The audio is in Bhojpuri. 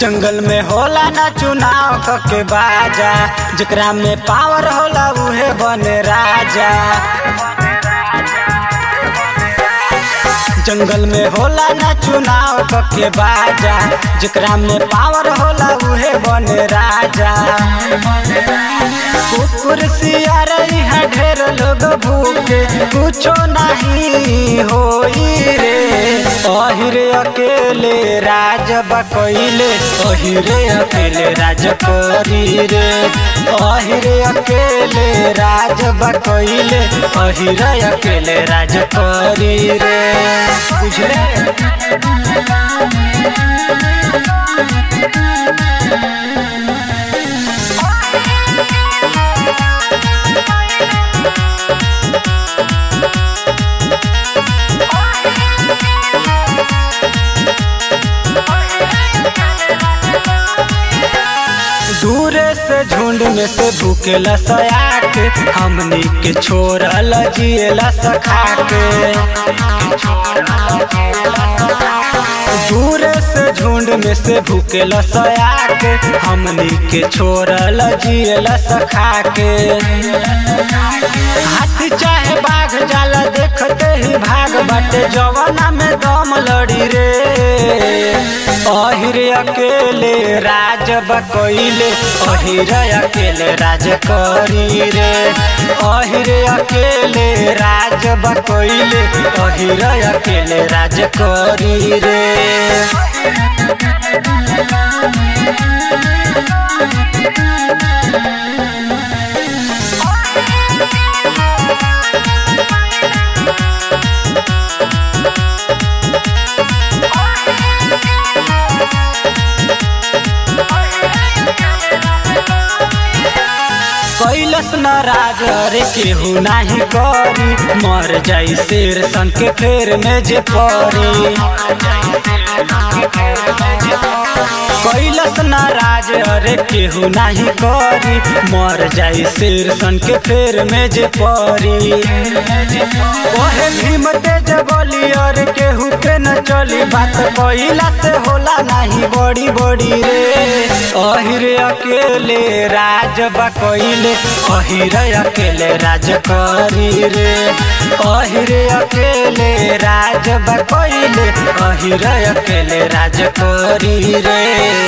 जंगल में होला ना चुनाव कके बाजा जेकरा में पावर होला उहे बने राजा जंगल में होला ना चुनाव कके बाजा जेकरा में पावर होला उहे बने राजा कुकुर सियार यहाँ ढेर लोग भूखे कुछो नहीं होई रे अहिरे अकेले राज बकैले अहिरे अकेले राज करी रे अहिरे अकेले राज बकैले अहिरे अकेले राज करी रे बुझले दूरे से झुंड में से भूकेला सयाक हमनी के छोड़ल जिएला सखा के दूरे से झुंड में से भूकेला सयाक हमनी के छोड़ल जिएला सखा के हाथी चाहे बाघ जाला देखते ही भाग बाटे जवाना में दम लड़ी रे अहिरे अकेले राज बकैले अहिरे अकेले राज करी रे अहिरे अकेले राज बकैले अहिरे अकेले राज करी रे कैलस न राज रे केहू नाही करी मर जाई शेर सन के फेर में जे परी कैलस न राज रे केहू नाही करी मर जाई शेर सन के फेर में जे परी ओहे भीम तेज बोली और केहू के न चली बात कैला से होला नाही बड़ी बड़ी रे अहिरे अकेले राज बकैले अहिरे अकेले राज करी रे अहिरे अकेले राज बकैले अहिरे अकेले राज करी रे